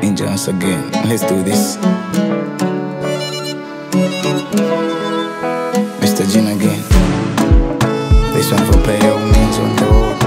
Enjoy once again. Let's do this. Mr. Jin again. This one for play old means on the road.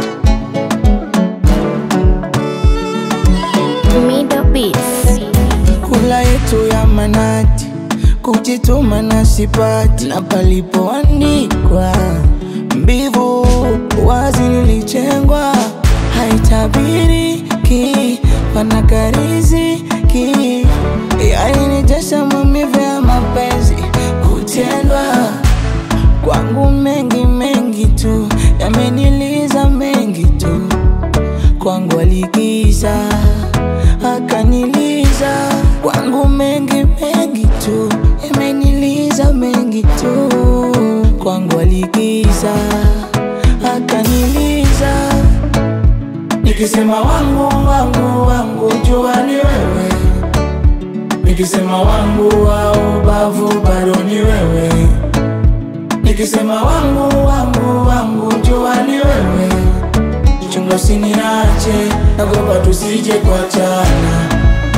Middle Beats. kula yetu ya manati, kujituma na sipati, na palipoandikwa mbivu wazi nilichengwa, haitabiriki panakariziki, yainijesha maumivu ya mapenzi kutendwa kwangu, mengi mengi tu yameniliza mengi tu kwangu aligiza akaniliza kwangu mengi mengi tu yameniliza mengi tu kwangu aligiza akaniliza nikisema wangu wangu wangu jua ni wewe nikisema wangu wa ubavu bado ni wewe nikisema wangu wangu wangu jua ni wewe chunga usiniache, nagopa tusije kuachana.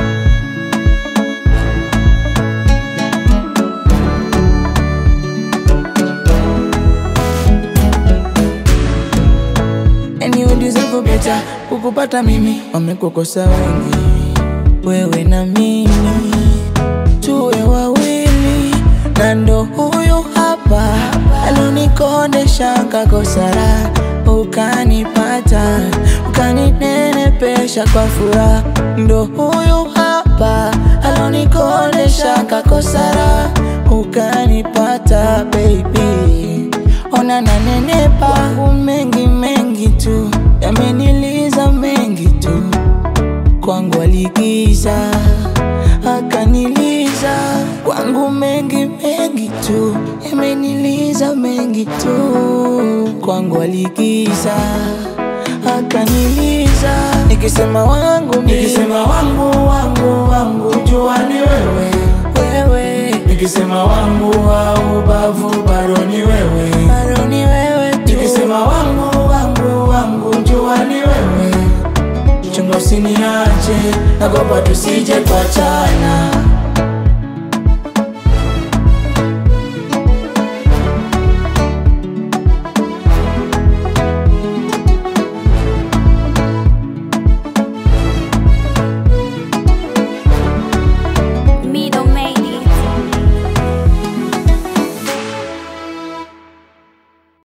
Anyway, deserve better, kukupata mimi wamekukosa wengi, wewe na mimi tuwe wawili, na ndo huyu hapa alonikodesha kakosara, ukanipata ukaninenepesha kwa furaha, ndo huyu hapa alonikodesha kakosara, ukanipata baby, ona nanenepa kwangu mengi mengi tu yameniliza mengi tu kwangu aligiza akaniliza kwangu mengi mengi tu yameniliza mengi tu kwangu aligiza akaniliza nikisema wangu nikisema wangu wangu wangu jua ni wewe wewe nikisema wangu wa ubavu bado ni wewe bado ni wewe tu nikisema wangu wangu wangu jua ni wewe chunga usiniache, nagopa tusije kuachana.